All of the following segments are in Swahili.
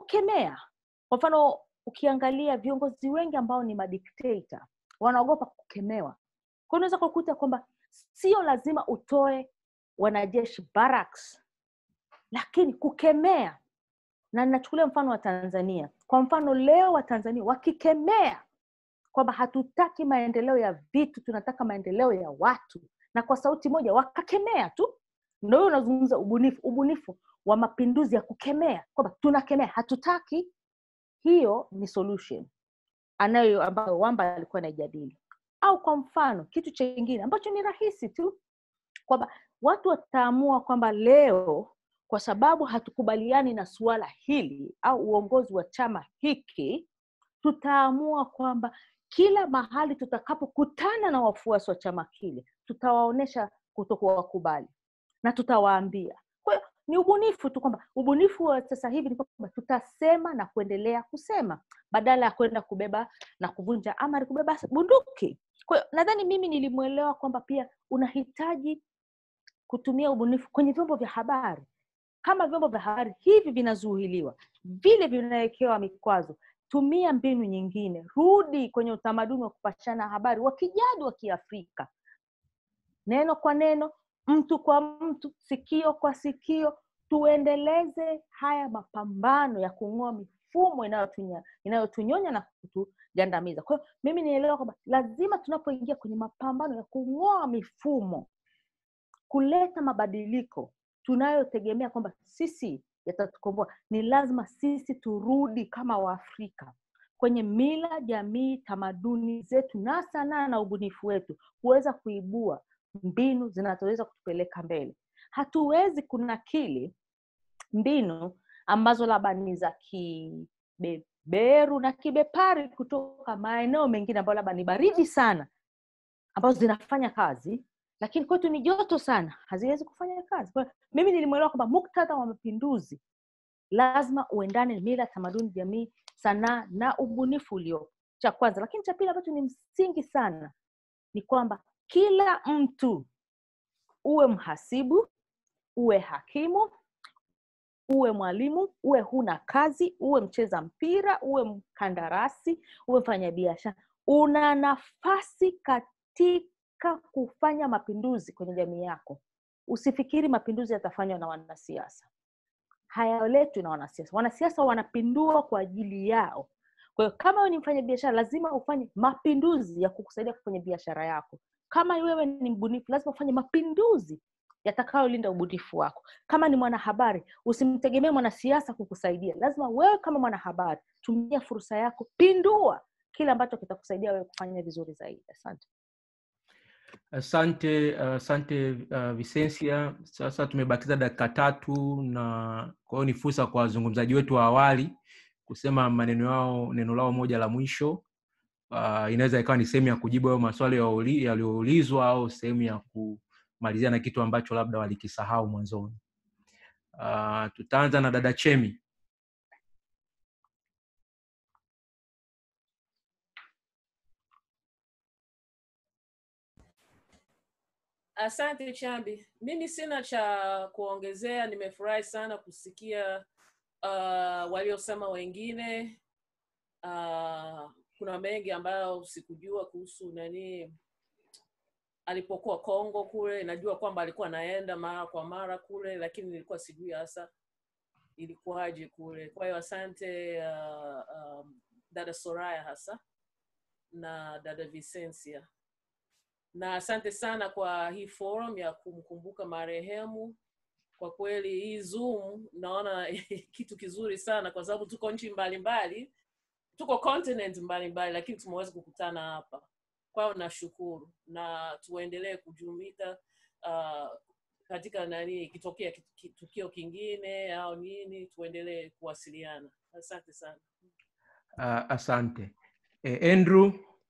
kukemea kwa mfano ukiangalia viongozi wengi ambao ni madiktata wanaogopa kukemewa kwa unaweza kukuta kwamba sio lazima utoe wanajeshi barracks lakini kukemea na ninachukulia mfano wa tanzania kwa mfano leo wa tanzania wakikemea kwamba hatutaki maendeleo ya vitu tunataka maendeleo ya watu na kwa sauti moja wakakemea tu ndo hiyo unazungumza ubunifu ubunifu wa mapinduzi ya kukemea kwamba tunakemea hatutaki hiyo ni solution anayo ambayo wamba alikuwa anaijadili au kwa mfano kitu chengine ambacho ni rahisi tu kwamba watu wataamua kwamba leo kwa sababu hatukubaliani na suala hili au uongozi wa chama hiki tutaamua kwamba kila mahali tutakapokutana na wafuasi wa chama kile tutawaonyesha kutokuwakubali na tutawaambia kwa hiyo ni ubunifu tu kwamba ubunifu wa sasa hivi ni kwamba tutasema na kuendelea kusema badala ya kwenda kubeba na kuvunja amari kubeba bunduki kwa hiyo nadhani mimi nilimwelewa kwamba pia unahitaji kutumia ubunifu kwenye vyombo vya habari kama vyombo vya habari hivi vinazuhiliwa vile vinawekewa mikwazo tumia mbinu nyingine rudi kwenye utamaduni wa kupashana habari wa kijadi wa kiafrika neno kwa neno mtu kwa mtu sikio kwa sikio tuendeleze haya mapambano ya kung'oa mifumo inayotunya- inayotunyonya na kutugandamiza kwa hiyo mimi nielewa kwamba lazima tunapoingia kwenye mapambano ya kung'oa mifumo kuleta mabadiliko tunayotegemea kwamba sisi yatatukomboa ni lazima sisi turudi kama waafrika kwenye mila jamii tamaduni zetu na sanaa na ubunifu wetu kuweza kuibua mbinu zinazoweza kutupeleka mbele hatuwezi kunakili mbinu ambazo labda ni za kibeberu na kibepari kutoka maeneo mengine ambayo labda ni baridi sana ambazo zinafanya kazi lakini kwetu ni joto sana haziwezi kufanya kazi kwa hiyo mimi nilimwelewa kwamba muktadha wa mapinduzi lazima uendane na mila tamaduni jamii sanaa na ubunifu uliopo cha kwanza lakini cha pili ambacho ni msingi sana ni kwamba kila mtu uwe mhasibu uwe hakimu uwe mwalimu uwe huna kazi uwe mcheza mpira uwe mkandarasi uwe mfanyabiashara una nafasi katika kufanya mapinduzi kwenye jamii yako usifikiri mapinduzi yatafanywa na wanasiasa hayaletwi na wanasiasa wanasiasa wanapindua kwa ajili yao kwa hiyo kama wewe ni mfanyabiashara lazima ufanye mapinduzi ya kukusaidia kwenye biashara yako kama wewe ni mbunifu lazima ufanye mapinduzi yatakayolinda ubunifu wako kama ni mwanahabari usimtegemee mwanasiasa kukusaidia lazima wewe kama mwanahabari tumia fursa yako pindua kile ambacho kitakusaidia wewe kufanya vizuri zaidi asante asante asante uh, visensia sasa tumebakiza dakika tatu na kwa hiyo ni fursa kwa wazungumzaji wetu wa awali kusema maneno yao neno lao moja la mwisho uh, inaweza ikawa ni sehemu ya kujibu hayo maswali yauli- yaliyoulizwa au sehemu ya kumalizia na kitu ambacho labda walikisahau mwanzoni uh, tutaanza na dada chemi Asante Chambi, mimi sina cha kuongezea. Nimefurahi sana kusikia uh, waliosema wengine. Uh, kuna mengi ambayo sikujua kuhusu nani alipokuwa Kongo kule. Najua kwamba alikuwa anaenda mara kwa mara kule, lakini nilikuwa sijui hasa ilikuwaje kule. Kwa hiyo asante uh, um, dada Soraya hasa na dada Vicencia na asante sana kwa hii forum ya kumkumbuka marehemu. Kwa kweli hii Zoom naona kitu kizuri sana, kwa sababu tuko nchi mbalimbali, tuko continent mbalimbali, lakini tumeweza kukutana hapa. Kwa hiyo nashukuru na tuendelee kujumika uh, katika nani, ikitokea ki- ki- tukio kingine au nini, tuendelee kuwasiliana. Asante sana. uh, asante e, andrew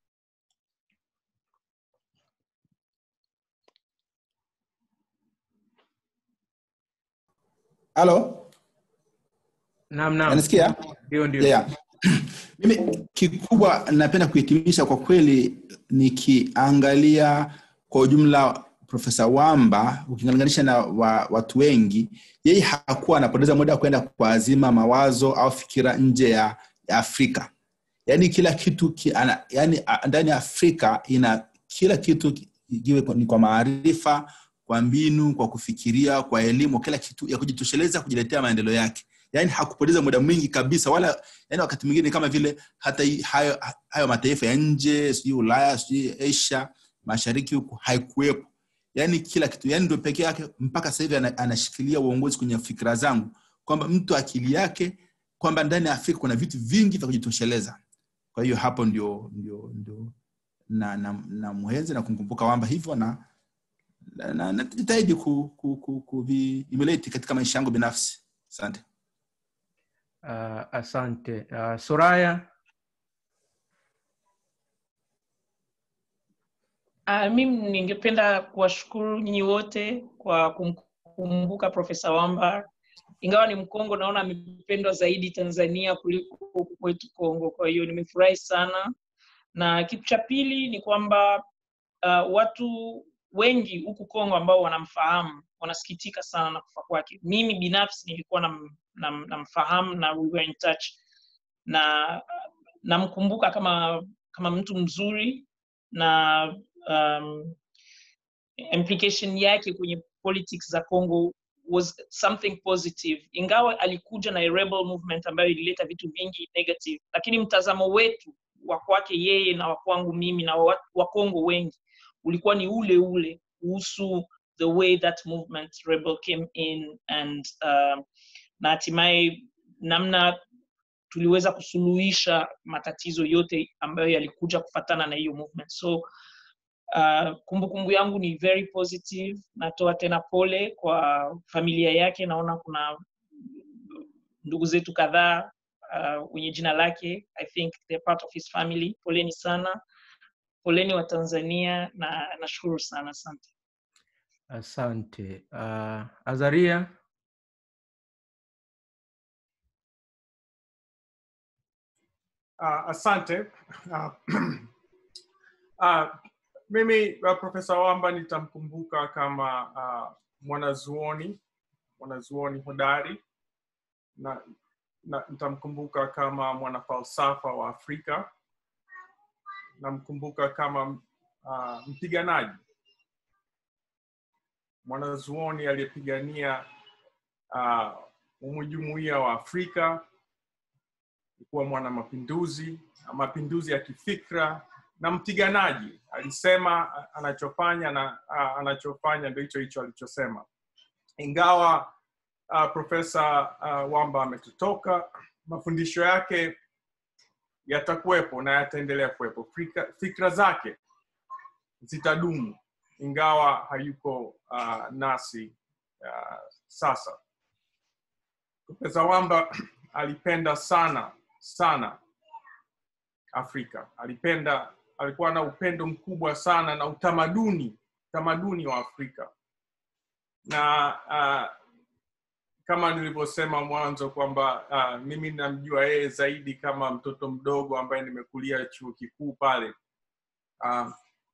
halo naam naam nanisikia ndio ndio yeah. mimi kikubwa napenda kuhitimisha kwa kweli nikiangalia kwa ujumla profesa wamba ukilinganisha na wa, watu wengi yeye hakuwa anapoteza muda kwenda kuazima mawazo au fikira nje ya, ya afrika yaani kila kitu ki, ana, yani, a- ndani ya afrika ina kila kitu ki- iwe kwa- ni kwa maarifa kwa mbinu kwa kufikiria kwa elimu kila kitu ya kujitosheleza kujiletea maendeleo yake yaani hakupoteza muda mwingi kabisa wala yani wakati mwingine kama vile hata hii- hayo, hayo mataifa ya nje sijui ulaya sijui asia mashariki huku haikuwepo yaani kila kitu yani ndio pekee yake mpaka sasa hivi ana- anashikilia uongozi kwenye fikira zangu kwamba mtu akili yake kwamba ndani ya afrika kuna vitu vingi vya kujitosheleza kwa hiyo hapo ndio ndio ndio na na, na muhenzi na kumkumbuka wamba hivyo na na- na- najitahidi ku, ku, ku, kuviimulate katika maisha yangu binafsi asante uh, asante uh, soraya Uh, mimi ningependa kuwashukuru nyinyi wote kwa kumkumbuka Profesa Wamba. Ingawa ni Mkongo, naona amependwa zaidi Tanzania kuliko huku kwetu Kongo. Kwa hiyo nimefurahi sana, na kitu cha pili ni kwamba uh, watu wengi huku Kongo ambao wanamfahamu wanasikitika sana na kufa kwake. Mimi binafsi nilikuwa nam, nam, namfahamu na we were in touch na namkumbuka kama kama mtu mzuri na um, implication yake kwenye politics za Congo was something positive, ingawa alikuja na a rebel movement ambayo ilileta vitu vingi negative, lakini mtazamo wetu wa kwake yeye na wa kwangu mimi na wa Wakongo wengi ulikuwa ni ule ule kuhusu the way that movement rebel came in and um, na hatimaye namna tuliweza kusuluhisha matatizo yote ambayo yalikuja kufatana na hiyo movement so uh, kumbukumbu yangu ni very positive natoa tena pole kwa familia yake naona kuna ndugu zetu kadhaa uh, wenye jina lake i think they're part of his family poleni sana poleni wa tanzania na nashukuru sana asante asante uh, azaria Uh, asante. Uh, uh, mimi uh, Profesa Wamba nitamkumbuka kama uh, mwanazuoni mwanazuoni hodari na, na nitamkumbuka kama mwanafalsafa wa Afrika, namkumbuka kama uh, mpiganaji mwanazuoni aliyepigania uh, umujumuia wa Afrika kuwa mwana mapinduzi mapinduzi ya kifikra na mpiganaji alisema a- anachofanya na a, anachofanya ndio hicho hicho alichosema ingawa uh, profesa uh, wamba ametutoka mafundisho yake yatakuwepo na yataendelea kuwepo fikra, fikra zake zitadumu ingawa hayuko uh, nasi uh, sasa profesa wamba alipenda sana sana afrika alipenda alikuwa na upendo mkubwa sana na utamaduni utamaduni wa afrika na uh, kama nilivyosema mwanzo kwamba uh, mimi namjua yeye zaidi kama mtoto mdogo ambaye nimekulia chuo kikuu pale uh,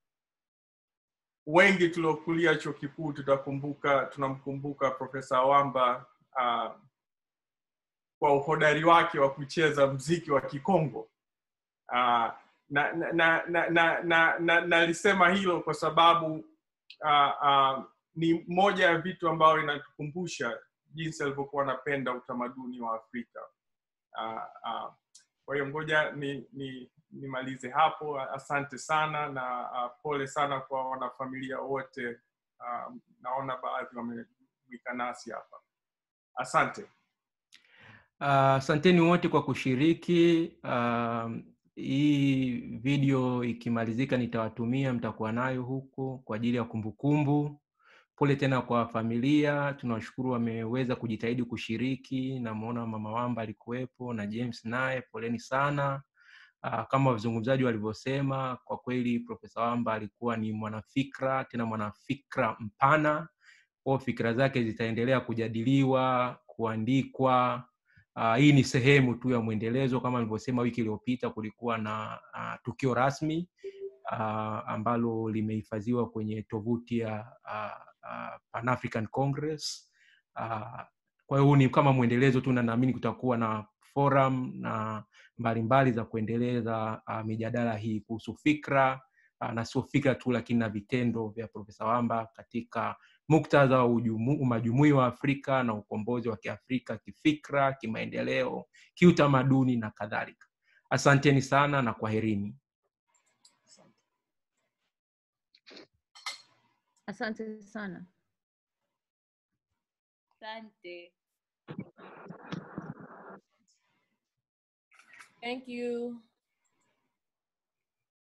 wengi tuliokulia chuo kikuu tutakumbuka tunamkumbuka profesa wamba uh, kwa uhodari wake wa kucheza mziki wa kikongo uh, na na na na na, na, na, nalisema hilo kwa sababu uh, uh, ni moja ya vitu ambayo inatukumbusha jinsi alivyokuwa anapenda utamaduni wa afrika uh, uh, kwa hiyo ngoja ni, ni nimalize hapo asante sana na uh, pole sana kwa wanafamilia wote uh, naona baadhi wamewika nasi hapa asante Uh, asanteni wote kwa kushiriki. Uh, hii video ikimalizika nitawatumia, mtakuwa nayo huko kwa ajili ya kumbukumbu. Pole tena kwa familia, tunawashukuru wameweza kujitahidi kushiriki. Namuona mama Wamba alikuwepo na James naye, poleni sana. Uh, kama wazungumzaji walivyosema, kwa kweli Profesa Wamba alikuwa ni mwanafikra, tena mwanafikra mpana. Kwa fikra zake zitaendelea kujadiliwa, kuandikwa, Uh, hii ni sehemu tu ya mwendelezo kama nilivyosema wiki iliyopita kulikuwa na uh, tukio rasmi uh, ambalo limehifadhiwa kwenye tovuti ya uh, uh, Pan African Congress. Uh, kwa hiyo huu ni kama mwendelezo tu, na naamini kutakuwa na forum na mbalimbali za kuendeleza uh, mijadala hii kuhusu fikra uh, na sio fikra tu, lakini na vitendo vya Profesa Wamba katika muktadha wa ujumu- umajumui wa Afrika na ukombozi wa Kiafrika kifikra, kimaendeleo, kiutamaduni na kadhalika. Asanteni sana na kwaherini. asante sana Asante. Thank you.